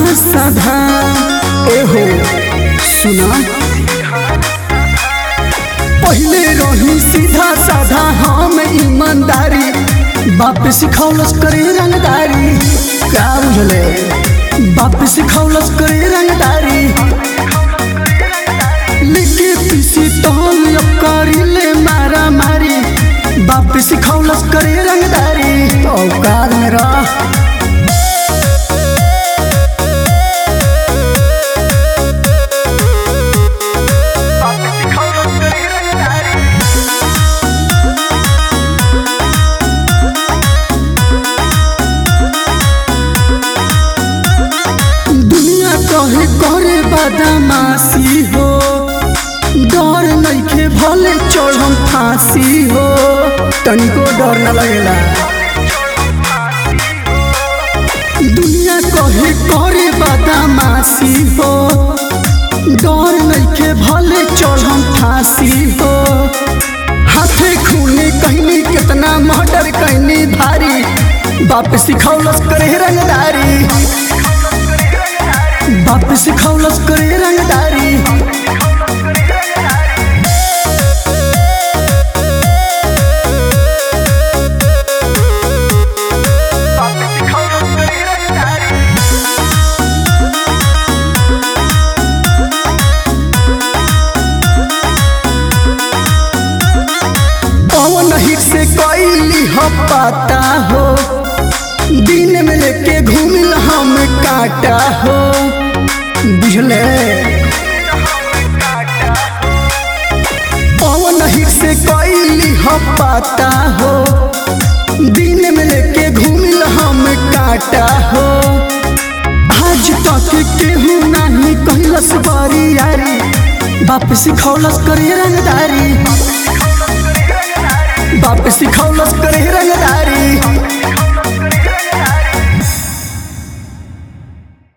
साधा एहो सुना पहले रही सीधा साधा हम ईमानदारी बाप सिखौलस करे रंगदारी का बुझले बाप सिखौलस करे रंगदारी लिखे पीसी तौल करी ले मारा मारी बाप सिखौलस करे रंगदारी औकात में रह दुनिया कहे करे बदमाशी हो डर नइखे भले चढ़म फांसी हो तनिको डर न लगेला दुनिया कहे करे बदमाशी हो डर नइखे भले चढ़म फांसी हो हाथे खूने कहनी कितना मर्डर कहनी भारी बाप सिखौलस करे रंगदारी बाप सिखौलस करे रंगदारी पवन हिट से कैली हो पाता हो दिन में लेके घूमिल हम काटा हो बुझले पवन हिट से कैली हो पाता हो दिन में लेके घूमिल हम काटा हो आज तक केहू नहीं कहलस बारी यारी बाप सिखौलस करे रंगदारी बाप सिखौलस करे रंगदारी